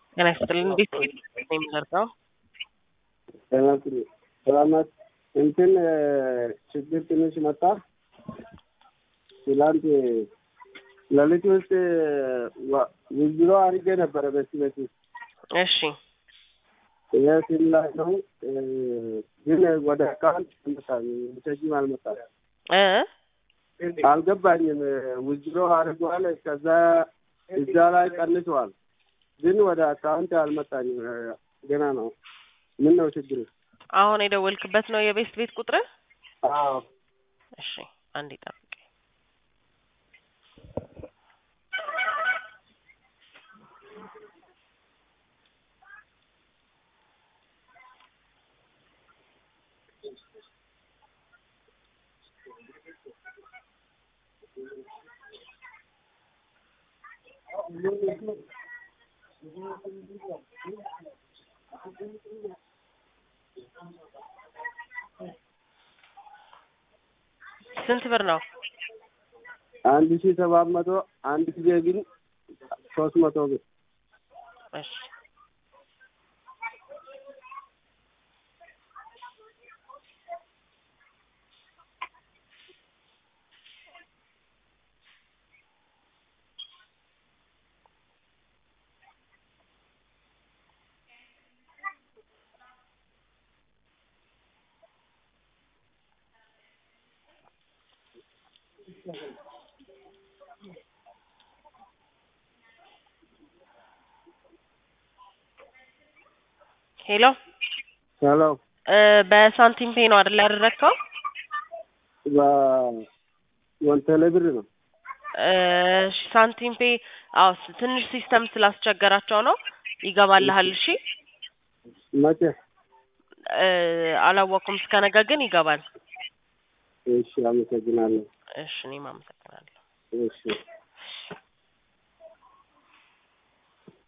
ጤና ይስጥልን። እንዴት ነው የምንደርሰው? ሰላማት እንትን ችግር ትንሽ መጣ። ትላንት ሌሊት ውስጥ ውዝሮ አድርጌ ነበረ በዚህ በፊት እሺ ይህ ሲም ላይ ነው ግን ወደ አካውንት አልመጣም። ሜሴጅም አልመጣም። እ አልገባኝም። ውዝሮ አድርገዋል። ከዛ እዛ ላይ ቀንሰዋል፣ ግን ወደ አካውንት አልመጣኝም። ገና ነው። ምን ነው ችግሩ? አሁን የደወልክበት ነው የቤስት ቤት ቁጥር? አዎ እሺ አንዴ ጠብቅ። ስንት ብር ነው? አንድ ሺህ ሰባት መቶ አንድ ጊዜ ግን ሶስት መቶ ብር እሺ ሄሎ ሄሎ እ በሳንቲም ፔ ነው አይደል ያደረግከው? ወንተለ ብር ነው። እሺ ሳንቲም ፔ አዎ ስ- ትንሽ ሲስተም ስላስቸገራቸው ነው። ይገባልሃል። እሺ መቼ? እ አላወቅኩም። እስከ ነገ ግን ይገባል። እሺ፣ አመሰግናለሁ። እሺ እኔም አመሰግናለሁ። እሺ